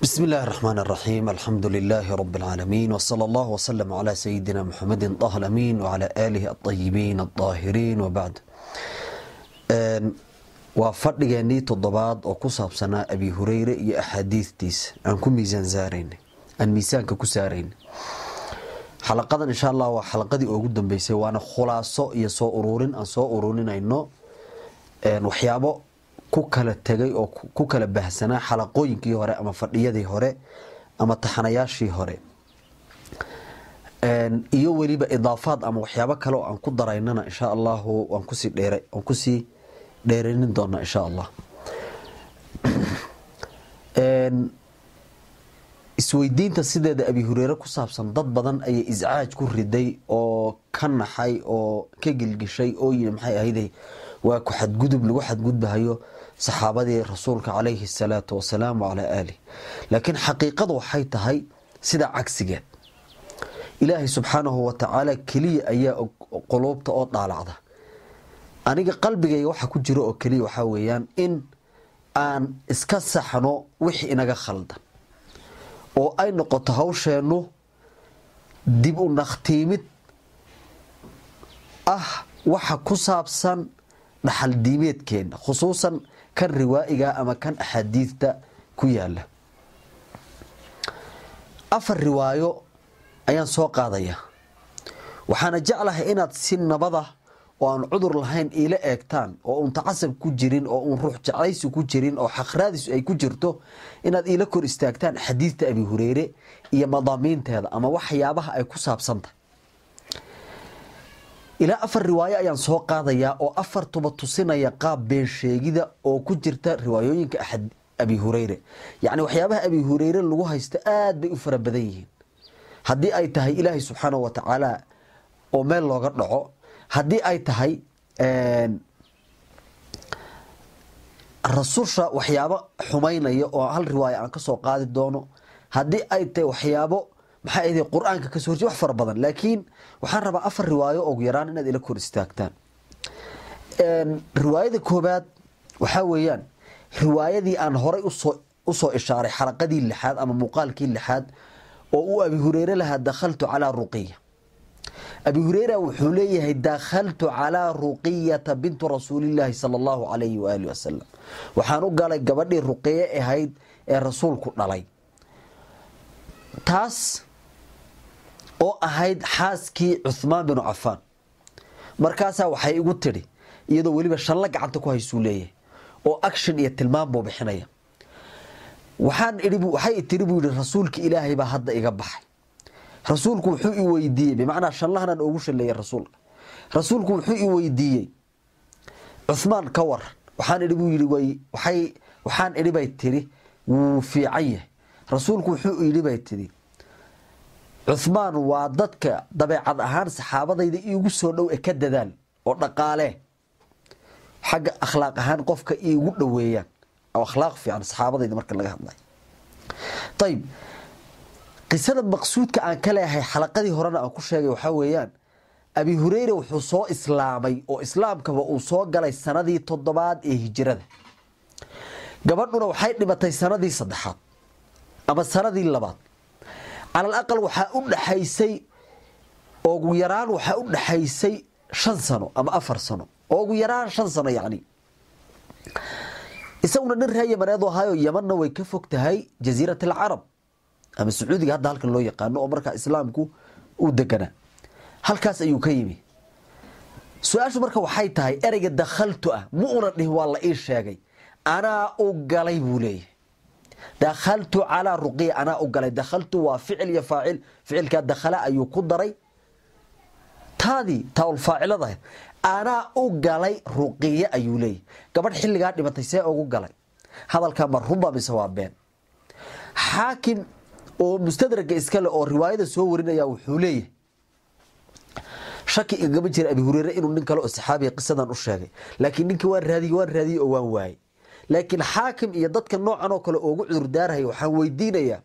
بسم الله الرحمن الرحيم الحمد لله رب العالمين وصلى الله وسلم على سيدنا محمد طه الأمين وعلى آله الطيبين الطاهرين وبعد waa fadhigeenii toddobaad oo ku saabsanaa abi hureyre iyo axaadiidtiisa aan ku miisaan saaraynay aan miisaanka ku saaraynay xalaqadan insha allah waa xalaqadii ugu dambeysay waana khulaaso iyo soo ururin aan soo ururinayno waxyaabo ku kala tegay oo ku kala bahsanaa xalaqooyinkii hore ama fadhiyadii hore ama taxanayaashii hore iyo weliba idaafaad ama waxyaabo kale oo aan ku daraynana insha allahu waan kusii dheer waan kusii dheeranin doonaa insha allah isweydiinta sideeda abi hureyre ku saabsan dad badan ayay iscaaj ku riday oo ka naxay oo ka gilgishay oo yii maxay ahayde waa ku xadgudub lagu xadgudbahayo saxaabadii rasuulka calayhi salaatu wasalaam wacalaa aalih laakiin xaqiiqadu waxay tahay sida cagsigeed ilaahay subxaanahu watacaala keliya ayaa quluubta oo dhaalacda aniga qalbigayga waxa ku jiro oo keliya waxaa weeyaan in aan iska saxno wixii inaga khaldan oo ay noqoto hawsheennu dib u nakhtiimid ah waxa ku saabsan dhaxal diimeedkeena khusuusan kan riwaa'iga ama kan axaadiidta ku yaala afar riwaayo ayaan soo qaadaya waxaana jeclahay inaad si nabada oo aan cudur lahayn iila eegtaan oo uun tacasab ku jirin oo uun ruux jeclaysi ku jirin oo xaqraadisu ay ku jirto inaad iila kor istaagtaan xadiidta abi hureyre iyo madaamiinteeda ama waxyaabaha ay ku saabsantahay ilaa afar riwaayo ayaan soo qaadayaa oo afartuba tusinaya qaab been sheegida oo ku jirta riwaayooyinka abi hureyre yacni waxyaabaha abi hureyre lagu haysto aad bay u fara badan yihiin haddii ay tahay ilaahay subxaanahu wa tacaala oo meel looga dhaco haddii ay tahay rasusha waxyaabo xumaynaya oo hal riwaaya aan kasoo qaadi doono haddii ay tahay waxyaabo maxaa ahday qur-aanka kasoo horjey wax fara badan laakiin waxaan rabaa afar riwaayo ugu yaraan inaad ila kor istaagtaan riwaayada koobaad waxaa weeyaan riwaayadii aan horay usoo usoo ishaaray xalaqadii lixaad ama muuqaalkii lixaad oo uu abi hureyre lahaa dakhaltu calaa ruqiya abi hureyra wuxuu leeyahay dakhaltu calaa ruqiyata bintu rasuulilaahi sala allahu calayhi waaalih wasalam waxaan u galay gabadhii ruqiye ahayd ee rasuulku dhalay taas oo ahayd xaaskii cuhmaan binu cafaan markaasaa waxay igu tidhi iyadoo weliba shanla gacanta ku haysuu leeyahay oo action iyo tilmaam buu bixinaya waxaan ii waxay tiri buu yihi rasuulka ilaahay baa hadda iga baxay rasuulku wuxuu i weydiiyey bimacnaa shanlahanan ugu shaleeyay rasuulka rasuulku wuxuu i weydiiyey cuhmaan ka waran waxaan idhi buu yidhi way waxay waxaan idhi bay tiri wuu fiican yahay rasuulku wuxuu yidhi bay tiri cuhmaan waa dadka dabeecad ahaan saxaabadayda iigu soo dhow e ka dadaal oo dhaqaalee xagga akhlaaq ahaan qofka iigu dhoweeyaan oo akhlaaq fiican saxaabadayda marka laga hadlayo ayib qisada maqsuudka aan ka leeyahay xalaqadii horena aan ku sheegay waxaa weeyaan abi hureyre wuxuu soo islaamay oo islaamkaba uu soo galay sanadii toddobaad ee hijirada gabadhuna waxay dhimatay sanadii saddexaad ama sanadii labaad calal aqal waxaa u dhaxaysay ugu yaraan waxaa u dhaxaysay shan sano ama afar sano oo ugu yaraan shan sano yacni isaguna nin reer yamaneedu ahaayo yamanna way ka fog tahay jasiirat alcarab ama sacuudiga hadda halkan loo yaqaano oo markaa islaamku uu deganaa halkaas ayuu ka yimi su-aashu marka waxay tahay ereyga dakhaltu ah ma una dhihin waa la ii sheegay anaa u galay buu leeyahay dakhaltu calaa ruqiya anaa u galay dakhaltu waa ficil iyo faacil ficilkaa dakhala ayuu ku daray taadii taaulfaacilada anaa u galay ruqiye ayuu leeyahay gabadh xilligaa dhimatay see ugu galay hadalkaa ma runba mise waa been xaakim oo mustadraga iskale oo riwaayada soo warinaya wuxuu leeyahay shaki igama jira abi hureyre inuu nin kale oo saxaabiya qisadan u sheegay laakiin ninkii waan raadiye waan raadiyey oo waan waayey laakiin xaakim iyo dadka noocan oo kale oogu cudurdaaraya waxaan weydiinayaa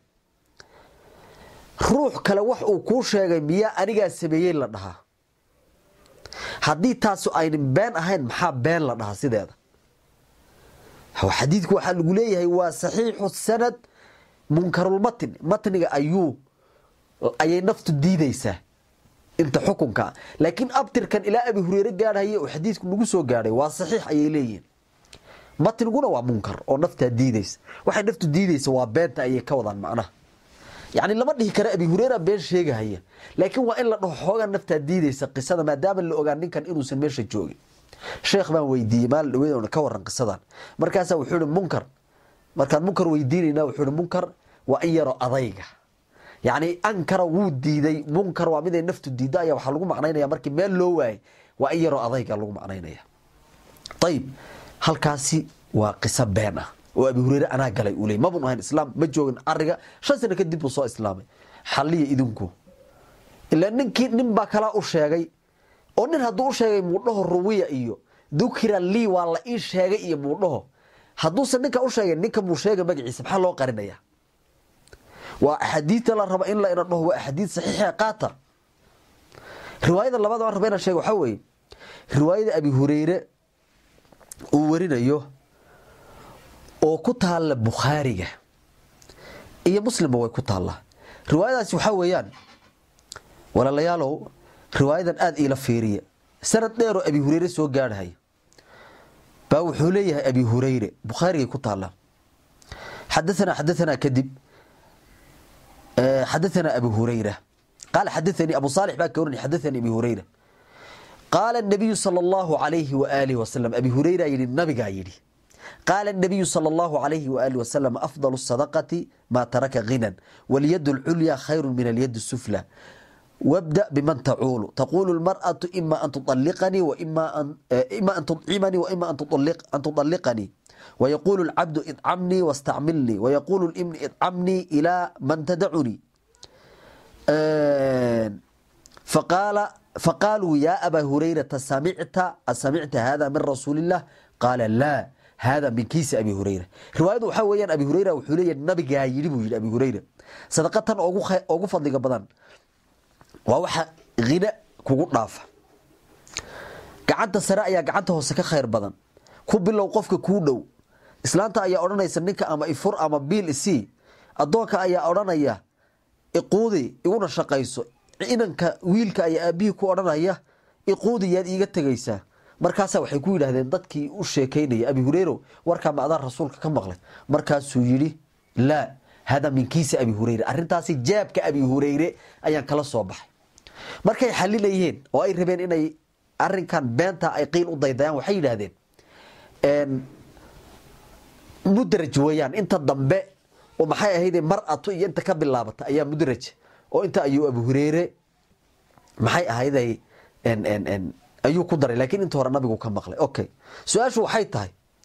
ruux kale wax uu kuu sheegay miyaa anigaa sameeyey la dhahaa haddii taasu aynan been ahayn maxaa been la dhahaa sideeda xadiidku waxaa lagu leeyahay waa saxiixu sanad munkarulmatn matniga ayuu ayay naftu diidaysaa inta xukunka laakiin abtirkan ilaa abi hureyre gaadhaya oo xadiidku nagu soo gaadhay waa saxiix ayay leeyihiin matniguna waa munkar oo naftaa diidaysa waxay naftu diidaysa waa beenta ayay ka wadaan macnaha yacni lama dhihi kara abi hureyra been sheegahaya laakiin waa in la dhaho xoogaa naftaa diidaysa qisada maadaama la ogaa ninkan inuusan meesha joogin sheekh baan weydiiyey maalin dhaweyd ka waran qisadan markaasaa wuxuu ihi munkar markaan munkar weydiinayna wuxuu ihi munkar waa in yaro adayga yacni ankara wuu diiday munkar waa miday naftu diidda ayaa waxaa lagu macnaynaya markii meel loo waayay waa in yaroo adayga lagu macnaynaya ayib halkaasi waa qiso been ah oo abi hureyre anaa galay uu ley mabun ahayn islaam ma joogin ariga shan sano kadib buu soo islaamay xalliya idinku ilaa ninkii nin baa kalaa u sheegay oo nin hadduu u sheegay muudhaho ruwiya iyo dukira lii waa la ii sheegay iyo muudhaho hadduusan ninka u sheegay ninka muu sheega magaciisa maxaa loo qarinaya waa axaadiidta la raba in la ina dhaho waa axaadiid saxiixa qaata riwaayada labaad aan raba inaan sheega waxaa weeye riwaayada abi hureyre uu warinayo oo ku taalla bukhaariga iyo muslimba way ku taallaa riwaayadaasi waxaa weeyaan walaalayaalow riwaayadan aada iila fiiriya sanad dheeroo abi hureyre soo gaadhaya baa wuxuu leeyahay abi hureyre bukhaarigay ku taallaa xadaanaa xadaanaa kadib xadaanaa abu hureyra qaala xadaanii abu saalix baa ka waranay xadaanii abi hureyra qaala nabiyu sala allahu alayhi waaalihi wasalam abi hureyra yidhi nabigaa yidhi qaala nabiyu sala allahu alayhi waaalihi wasalam afdalu sadaqati maa taraka ghinan walyad lculya khayru min alyad sufla wabda biman tacuulu taquulu lmar'atu ima an tualiqanii ima an tudcimanii waima an tualiqanii wayaquulu lcabdu idcamnii wastacmilnii wayaquulu libni idcamnii ilaa man tadacunii faqaaluu yaa abaa hurayrata samicta asamicta hada min rasuuli illah qaala laa hada min kiisi abi hureyra riwaayadu waxaa weyaan abi hureyra wuxuu leeya nabigaa yidhi buu yidhi abi hureyra sadaqatan ogu fadliga badan waa waxa hina kugu dhaafa gacanta sare ayaa gacanta hoose ka khayr badan ku bilow qofka kuu dhow islaanta ayaa odhanaysa ninka ama ifur ama biil isii addoonka ayaa odhanaya iquudi iguna shaqayso inanka wiilka ayaa aabihii ku odhanaya iquudi yaad iiga tegaysaa markaasaa waxay ku yidhaahdeen dadkii u sheekaynaya abi hureyro warkaa ma adaan rasuulka ka maqlay markaasuu yidhi laa hada min kiisi abi hureyre arrintaasi jaabka abi hureyre ayaan kala soo baxay markay xalilayeen oo ay rabeen inay arinkan beenta ay qiil u daydayaan waxay yidhaahdeen mudraj weeyaan inta dambe oo maxay ahayde mar-atu iyo inta ka bilaabata ayaa mudraj oo inta ayuu abu hureyre maxay ahayday ayuu ku daray laakiin inta hore nabigu ka maqlay okay su-aashu waxay tahay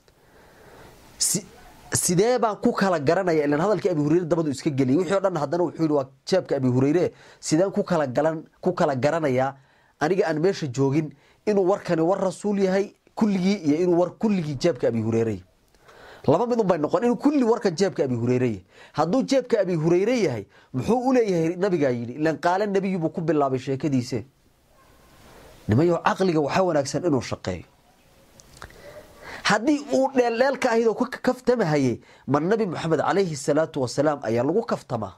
sidee baan ku kala garanaya ilan hadalkii abi hureyre dabadu iska geliyay wixii o dhan haddana wuxuu yihi waa jeebka abi hureyre sideen ku kala galan ku kala garanayaa aniga aan meesha joogin inuu warkani war rasuul yahay kulligii iyo inuu war kulligii jeebka abi hureyre laba mid un bay noqon inuu kulli warkan jeebka abi hureyre yahay hadduu jeebka abi hureyre yahay muxuu u leeyahay nabigaa yidhi ilan qaala nebiyubuu ku bilaabay sheekadiise nimayo caqliga waxaa wanaagsan inuu shaqeeyo haddii uu dheeldheelka ahayd oo ka kaftamahaye ma nabi moxamed calayhi salaatu wasalaam ayaa lagu kaftamaa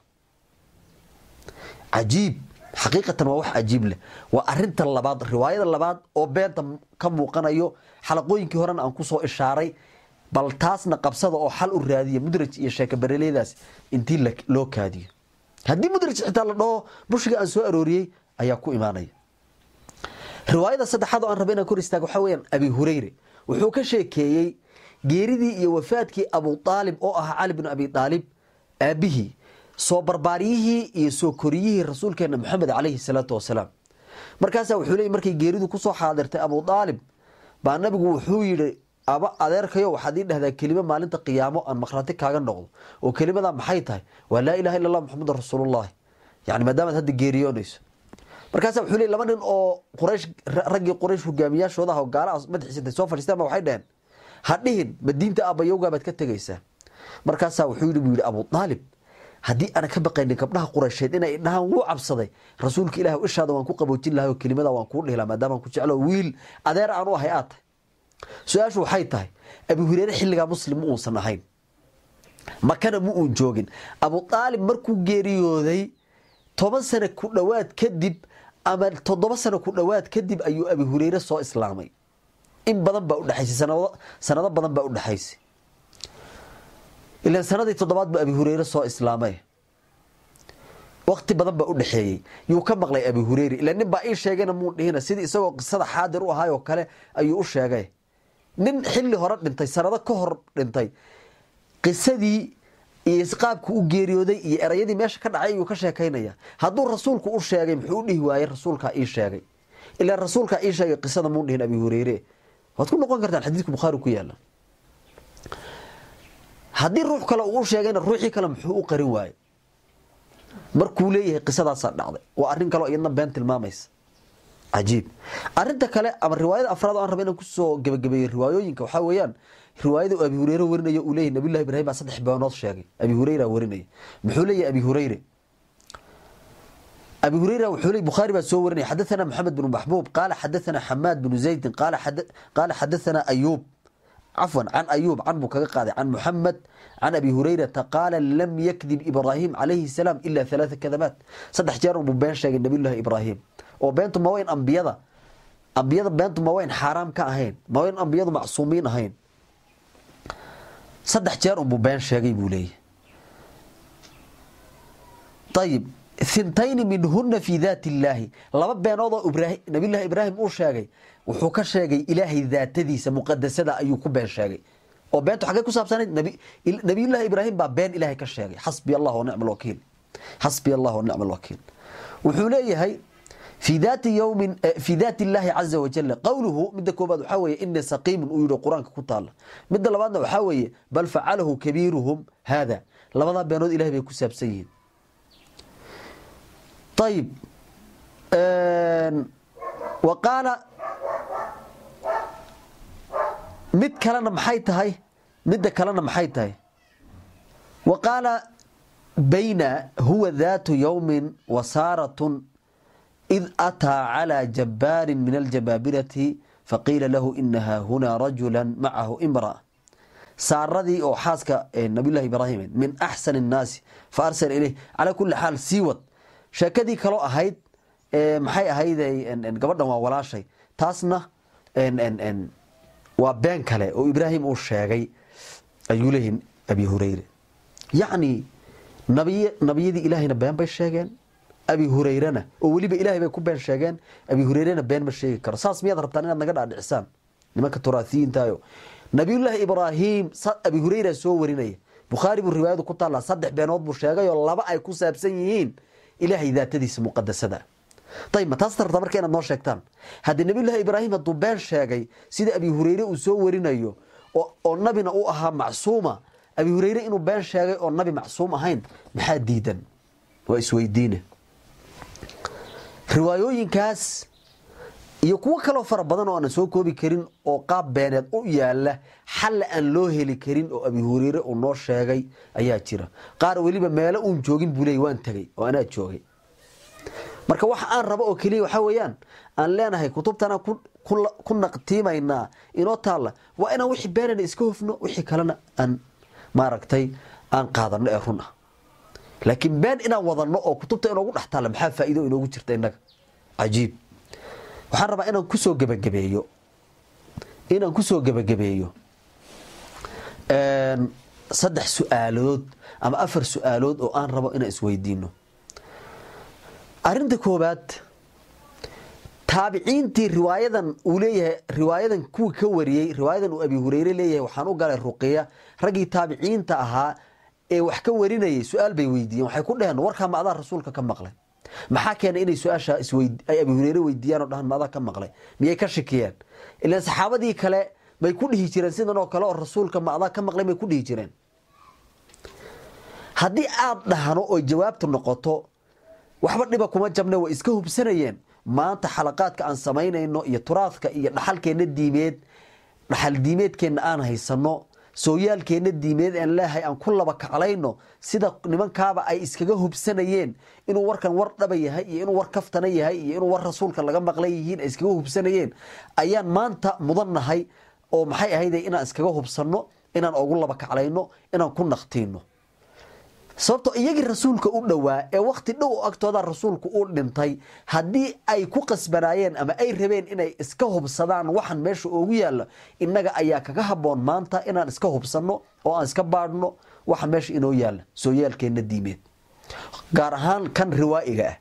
cajiib xaqiiqatan waa wax cajiib leh waa arinta labaad riwaayada labaad oo beenta ka muuqanayo xalaqooyinkii horena aan kusoo ishaaray bal taasna qabsada oo xal u raadiya mudraj iyo sheekabareleedaas intii loo kaadiyo haddii mudraj xitaa la dhaho bushiga aan soo arooriyey ayaa ku imaanaya riwaayada saddexaad oo aan raba inaan kor istaago waxaa weyaan abi hureyre wuxuu ka sheekeeyey geeridii iyo wafaadkii abu aalib oo ahaa cali bnu abi aalib aabihii soo barbaaryihii iyo soo koriyihii rasuulkeena maxamed calayhi salaatu wasalaam markaasaa wuxuu leey markay geeridu kusoo xaadirtay abu aalib baa nabigu wuxuu yidhi aba adeerkayo waxaad ii dhahdaa kelimo maalinta qiyaamo aan maqhraati kaaga noqdo oo kelimadaa maxay tahay waa laa ilaha illa allah maxamedan rasuulullahi yani maadaamaad hadda geeriyoonayso markaasa wuxuu leey laba nin oo quraysh raggii quraysh hogaamiyaashoodaha oo gaalaha madaxiisa intay soo fadhiistaan ba waxay dhaheen ha dhihin ma diinta aabbayowgaa baad ka tegaysaa markaasaa wuxuu yidhi buu yidhi abu aalib haddii aanan ka baqaynin gabdhaha quraysheed inay dhahaan wuu cabsaday rasuulka ilaah ishaada waan ku qaboojin lahay oo kelimada waan kuu dhihi laha maadaamaan ku jeclo wiil adeer aan u ahay aad tahay su-aashu waxay tahay abi hureyre xilligaa muslim ma uusan ahayn makana ma uun joogin abu aalib markuu geeriyooday toban sano ku dhowaad kadib ama toddoba sano ku dhowaad kadib ayuu abi hureyre soo islaamay in badan baa udhexaysay sanado badan baa udhexaysay ilan sanadii toddobaad buu abi hureyre soo islaamay waqti badan baa udhexeeyey yuu ka maqlay abi hureyre ila nin baa ii sheegayna muu dhihina sidii isagoo qisada xaadir u ahaayoo kale ayuu u sheegay nin xilli hore dhintay sanado ka hor dhintay qisadii iyo qaabku u geeriyooday iyo erayadii meesha ka dhacay ayuu ka sheekaynaya hadduu rasuulku u sheegay muxuu u dhihi waayey rasuulkaa ii sheegay ilaa rasuulkaa ii sheegay qisada muu dhihin abi hureyre waad ku noqon kartaan xadiidka bukhaari ku yaala haddii ruux kale uu u sheegayna ruuxii kale muxuu u qarin waayey markuu leeyahay qisadaasaa dhacday waa arrin kaleo iyadna been tilmaamaysa cajiib arinta kale ama riwaayada afraad o aan raba inaan kusoo gebagabeeyo riwaayooyinka waxaa weeyaan riwaayada uu abi hureyre warinayo uu leeyahy nabiyullahi ibrahim baa saddex beenood sheegay abi hureyra warinaya muxuu leeyahay abi hureyre abi hureyra wuxuu leey bukhaari baa soo warinaya xadathana moxamed bnu maxbuub qaala xadathana xamaad bnu zaydin qaala xadathana ayuub cafwan can ayuub can buu kaga qaaday can muxamed can abi hureyrata qaala lam yakdib ibraahim calayhi salaam ila halaaa kadabaat saddex jeer unbuu been sheegay nabiyullahi ibraahim oo beentu ma wayn ambiyada ambiyada beentu ma wayn xaaraam ka ahayn ma wayn ambiyadu macsuumiin ahayn saddex jeer unbuu been sheegay buu leeyahy ayib hintayni minhuna fi daati illaahi laba beenood oo nabiyullahi ibraahim uu sheegay wuxuu ka sheegay ilaahay daatadiisa muqadasada ayuu ku been sheegay oo beentu xaggay ku saabsanayd nabiyullahi ibraahim baa been ilaahay ka sheegay xasbi allah wa nicma alwakiil xasbi allah wa nicma alwakiil wuxuu leeyahay في ذات يوم في ذات الله عز وجل قوله مد كوباد waxaa weeye inni saqiimun uu yidhi qur-aanka ku taala midda labaadna waxaa weeye bal facalahu kabiiruhum haada labadaa beenood ilahay bay ku saabsan yihiin ayib wa qaala mid kalena maxay tahay midda kalena maxay tahay wa qaala bayna huwa daatu yowmin wasaaratun إذ أتى على جبار من الجبابرة فقيل له إنها هنا رجلا معه امرأة ساردي أو حاسك نبي الله إبراهيم من أحسن الناس فأرسل إليه على كل حال سيوت شاكدي كلو أهيد محي أهيد إن قبضنا ولا شيء تاسنا إن إن إن وبين كله وإبراهيم وشاقي أيوله أبي هريرة يعني نبي نبي دي إلهي نبيان بيشاقين abi hureyrena oo weliba ilaahay bay ku been sheegeen abi hureyrena been ma sheegi karo saas miyaad rabtaan inaad naga dhaadhicisaan nimanka turaasiyiintaayo nabiyullaahi ibraahim abi hureyra soo warinaya bukhaari buu riwaayadu ku taallaa saddex beenood buu sheegay oo laba ay ku saabsan yihiin ilaahay daatadiisa muqadasada ayib ma taas rabtaa marka inaad noo sheegtaan haddii nabiyullaahi ibraahim hadduu been sheegay sida abi hureyre uu soo warinayo oo nabina u ahaa macsuuma abi hureyre inuu been sheegay oo nabi macsuum ahayn maxaa diidan waa isweydiine riwaayooyinkaas iyo kuwo kaloo fara badan oo aanan soo koobi karin oo qaab beeneed u yaala xalla aan loo heli karin oo abi hureyre uu noo sheegay ayaa jira qaar weliba meelo uun joogin buu leey waan tegay oo anaa joogay marka waxa aan rabo oo keliya waxaa weeyaan aan leenahay kutubtanaan ku naqtiimaynaa inoo taalla waa inaan wixii beenana iska hofno wixii kalena aan maaragtay aan qaadano ee run ah laakiin been inaan wadano oo kutubta inoogu dhex taalla maxaa faa'iido inoogu jirta innaga cajiib waxaan rabaa inaan kusoo gebagabeeyo inaan kusoo gebagabeeyo saddex su-aalood ama afar su-aalood oo aan rabo inaan isweydiino arinta koobaad taabiciintii riwaayadan uu leeyahay riwaayadan kuwii ka wariyey riwaayadan uu abi hureyre leeyahay waxaan u galay ruqiya raggii taabiciinta ahaa ee wax ka warinayay su-aal bay weydiiyeen waxay ku dheheen warkaa ma adaa rasuulka ka maqlay maxaa keenay inay su-aasha ay abi hureyre weydiiyaan oo dhahaan ma adaa ka maqlay miyay ka shikiyeen ilaan saxaabadii kale bay ku dhihi jireen sidan oo kale oo rasuulka ma adaa ka maqlay bay ku dhihi jireen haddii aad dhahno oy jawaabtu noqoto waxba dhiba kuma jabne way iska hubsanayeen maanta xalaqaadka aan samaynayno iyo turaadka iyo dhaxalkeenna diimeed dhaxal diimeedkeenna aan haysano sooyaalkeenna diimeed aan leehay aan ku laba kaclayno sida nimankaaba ay iskaga hubsanayeen inuu warkan war dhaba yahay iyo inuu war kaftana yahay iyo inuu war rasuulka laga maqlan yihiin ay iskaga hubsanayeen ayaan maanta mudannahay oo maxay ahayde inaan iskaga hubsanno inaan ugu laba kaclayno inaan ku naqtiino sababtoo iyagii rasuulka u dhowaa ee wakti dhow agtooda rasuulku u dhintay haddii ay ku qasbanaayeen ama ay rabeen inay iska hubsadaan waxan meesha oogu yaalla innaga ayaa kaga haboon maanta inaan iska hubsanno oo aan iska baadhno waxa meesha inoo yaalla soo yeelkeenna diimeed gaar ahaan kan riwaa'iga ah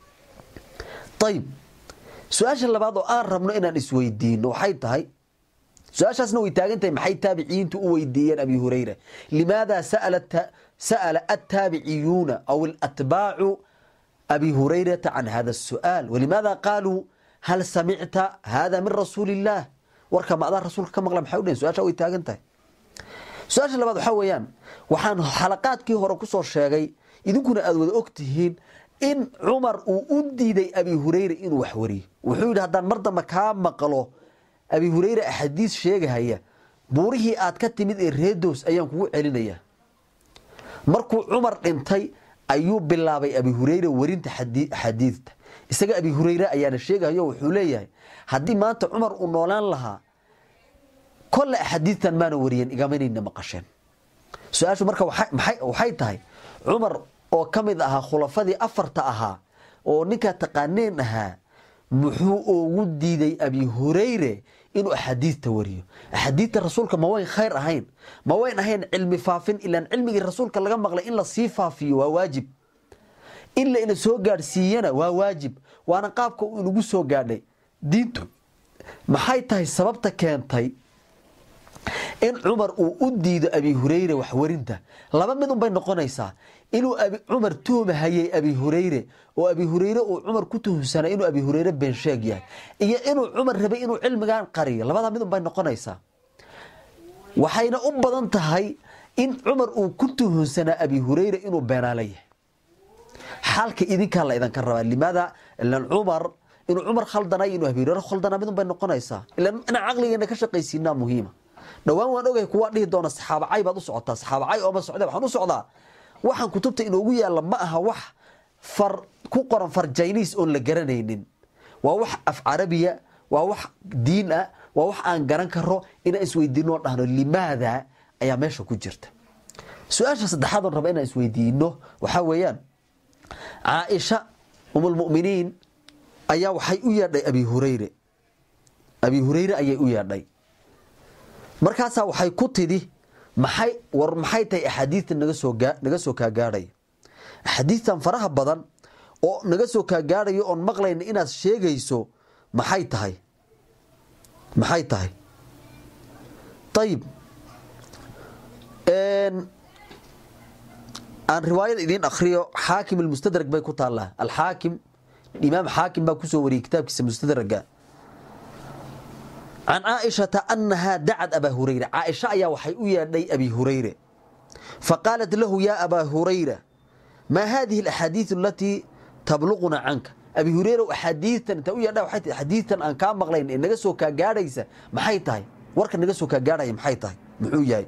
ayib su-aasha labaad oo aan rabno inaan isweydiino waxay tahay su-aashaasna way taagan tahay maxay taabiciyiintu u weydiiyeen abi hurayra limaada sa'ala attaabiciyuuna aw alatbaacu abi hurayrata can hada الsu'aal walimaada qaaluu hal samicta hada min rasuuli illaah warka ma adaa rasuulka ka maqla maxay u dhehen su-aasha way taagan tahay su-aasha labaad waxaa weeyaan waxaan xalaqaadkii hore kusoo sheegay idinkuna aada wada og tihiin in cumar uu u diiday abi hurayra inuu wax wariyo wuxuu yidhi haddaan mar dambe kaa maqlo abi hurayra axaadiis sheegahaya buurihii aad ka timid ee reedows ayaan kugu celinayaa markuu cumar dhintay ayuu bilaabay abi hurayra warinta axaadiidta isaga abi hurayre ayaana sheegahayo wuxuu leeyahay haddii maanta cumar uu noolaan lahaa kolle axaadiidtan maana wariyen igamanayna maqasheen su-aashu marka waxay tahay cumar oo ka mid ahaa khulafadii afarta ahaa oo ninkaa taqaaneen ahaa muxuu ugu diiday abi hurayre inuu axaadiidta wariyo axaadiidta rasuulka ma wayn khayr ahayn ma wayn ahayn cilmi faafin ilaan cilmigii rasuulka laga maqlay in la sii faafiyo waa waajib in la ina soo gaadhsiiyana waa waajib waana qaabka uu inagu soo gaadhay diintu maxay tahay sababta keentay in cumar uu u diido abi hurayre waxwarinta laba mid unbay noqonaysaa inuu cumar tuhmahayay abi hurayre oo abi hurayre uu cumar ku tuhumsanaa inuu abi hurayre beensheeg yahay iyo inuu cumar rabay inuu cilmigan qariyo labada mid unbay noqonaysaa waxayna u badan tahay in cumar uu ku tuhumsanaa abi hurayre inuu beenaala yahay xaalka idinkaa la idinka rabaa limaada ilan cumar inuu cumar khaldanay inuu abi hurayre khaldanaa mid unbay noqonaysaa ilan inaan caqligeena ka shaqaysiinaa muhiima dhowaan waan ogahay kuwaa dhihi doona saxaabacay baad u socotaa saxaabacay ooma socda waxaan u socdaa waxaan kutubta inoogu yaalla ma aha wax far ku qoran far jiniis oon la garanaynin waa wax af carabiya waa wax diin ah waa wax aan garan karo inaan isweydiino dhahno limaada ayaa meesha ku jirta su-aasha saddexaad oon raba inaan isweydiino waxaa weeyaan caaisha umulmuminiin ayaa waxay u yeedhay abi hurayre abi hurayre ayay u yeedhay markaasaa waxay ku tidhi maxay war maxay tahay axaadiidta naga soo naga soo kaagaadhaya axaadiidtan faraha badan oo naga soo kaagaadhayo oon maqlayna inaad sheegayso maxay tahay maxay tahay ayib aan riwaayada idiin akriyo xaakim almustadrag bay ku taallaa alxaakim imaam xaakim baa kusoo wariyey kitaabkiisa mustadraga can caaishata anahaa dacad abaa hurayra caaisha ayaa waxay u yeedhay abi hurayre faqaalat lahu yaa abaa hurayra maa haadihi alaxaadiidu alatii tabluquna canka abi hureyra axaadiidtan inta u yeedha waxay tahay axaadiidtan aan kaa maqlayn ee naga soo kaa gaadhaysa maxay tahay warka naga soo kaa gaadhaya maxay tahay muxuu yahay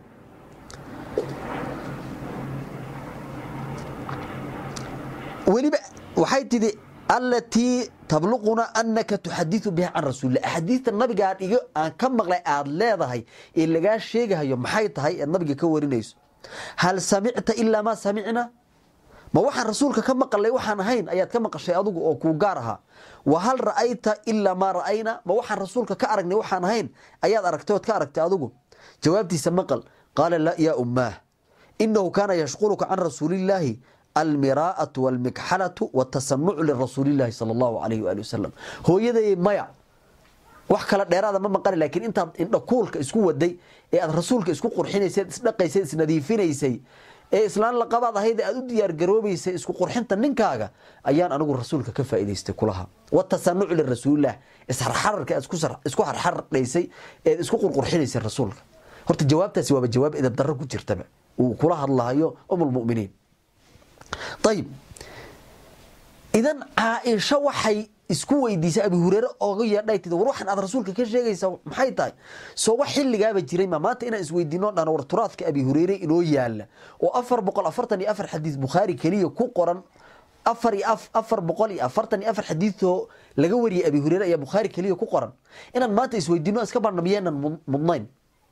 weliba waxay tidhi alatii tabluquna anaka tuxadiu biha can rasuulillah axaadiista nabiga aad iga aan ka maqlay aada leedahay ee lagaa sheegahayo maxay tahay eed nabiga ka warinayso hal samicta ilaa maa samicna ma waxaan rasuulka ka maqalay waxaan ahayn ayaad ka maqashay adugu oo kuu gaar ahaa wa hal ra'ayta ilaa maa ra'ayna ma waxaan rasuulka ka aragnay waxaan ahayn ayaad aragtay ood ka aragtay adugu jawaabtiisa maqal qaala laa yaa ummaah inahu kaana yashquluka can rasuulillaahi almiraa'atu walmikxalatu watasanucu lirasuulillahi sala allahu alayhi waali wasalam hooyaday maya wax kale dheeraada ma maqani laakiin intaad indhakuulka isku waday ee aad rasuulka isku qurxinaysay isdhaqaysay isnadiifinaysay ee islaan laqabaad ahayd aad u diyaargaroobaysay isku qurxinta ninkaaga ayaan anigu rasuulka ka faa'idaystay kulaha watasanucu lirasuulilah isxarxararka aad isku xarxardhaysay eed isku qurqurxinaysay rasuulka horta jawaabtaasi waaba jawaab edab darro ku jirtaba uu kula hadlahayo umulmuminiin ayib idan caaisho waxay isku weydiisay abi hureyre oga yeedhay tid war waxaan aad rasuulka ka sheegaysaa maxay tahay soo wax xilligaaba jiray ma maanta inaan isweydiino dhan war turaadka abi hureyre inoo yaala oo afar boqol afartan iyo afar xadiis bukhaari keliya ku qoran afar iyo afar boqol iyo afartan iyo afar xadiisoo laga wariyay abi hureyre ayaa bukhaari keliya ku qoran inaan maanta isweydiino iska barna miyeenan mudnayn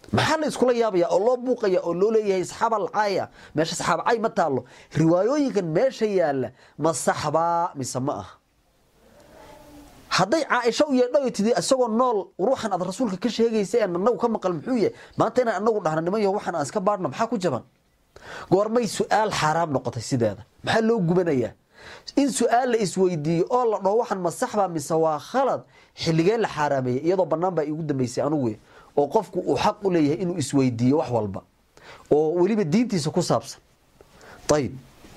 maxaa la iskula yaabaya oo loo buuqaya oo loo leeyahay saxaaba alcaaya meesha saxaaba cay ma taalo riwaayooyinkan meesha yaala ma saxbaa mise ma ah hadday caaisha u yeedho tidi isagoo nool ruuxan aad rasuulka ka sheegaysa ee anagu ka maqal muxuu yahay maanta inaan anagu dhahna niman yaho waxaan aan iska baadhno maxaa ku jaban goormay su-aal xaaraam noqotay sideeda maxaa loo gubanayaa in su-aal la isweydiiyo oo la dhaho waxaan ma saxbaa mise waa khalad xilligee la xaaraameeyey iyadoo bannaan baa iigu dambeysay anugu oo qofku uu xaq u leeyahay inuu isweydiiyo wax walba oo weliba diintiisa ku saabsan ayib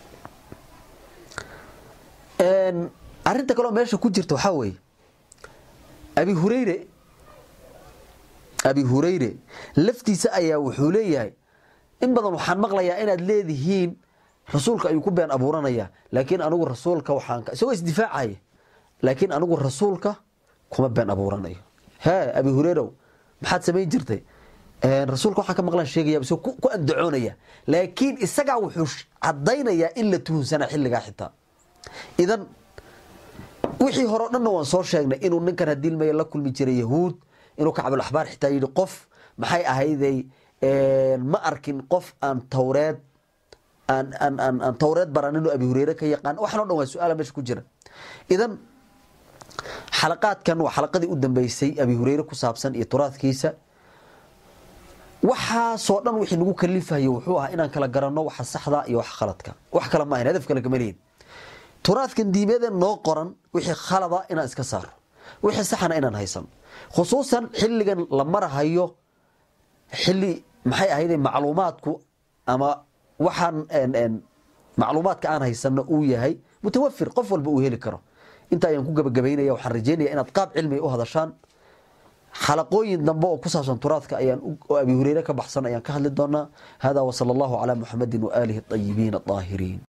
arinta kaleo meesha ku jirta waxaa weeye abi hureyre abi hureyre laftiisa ayaa wuxuu leeyahay in badan waxaan maqlayaa inaad leedihiin rasuulka ayuu ku been abuuranaya laakiin anigu rasuulka waxaan isagoo isdifaacaya laakiin anigu rasuulka kuma been abuuranayo hee abi hureyrow maxaad samayn jirtay rasuulka waxaan ka maqlaan sheegaya isagoo ku andacoonaya laakiin isagaa wuxuu cadaynayaa in la tuhunsanaa xilligaa xitaa idan wixii hore o dhanna waan soo sheegnay inuu ninkan hadiilmaya la kulmi jiray yahuud inuu kacbulaxbaar xitaa yidhi qof maxay ahayday ma arkin qof aan tawreed aan aan aan aan tawreed baranin oo abi hureyre ka yaqaan waxan o dhan waa su-aala meesha ku jira idan xalaqaadkan waa xalaqadii u dambeysay abi hureyre ku saabsan iyo turaadkiisa waxaasoo dhan wixii nagu kalifayo wuxuu ahaa inaan kala garanno waxa saxda iyo wax khaladka wax kale ma ahayn hadaf kale kama lihin turaadkan diimeeda noo qoran wixii khalada inaan iska saaro wixii saxana inaan haysan khusuusan xilligan la marahayo xilli maxay ahayde macluumaadku ama waxaan macluumaadka aan haysano uu yahay mutawafir qof walba uu heli karo inta ayaan ku gabagabaynaya waxaan rajeynaya inaad qaab cilmiga u hadashaan xalaqooyin dambe oo ku saabsan turaadka ayaan oo abi hureyre ka baxsan ayaan ka hadli doonaa hada wasala allahu calaa muxamedin waaalihi ayibiin aahiriin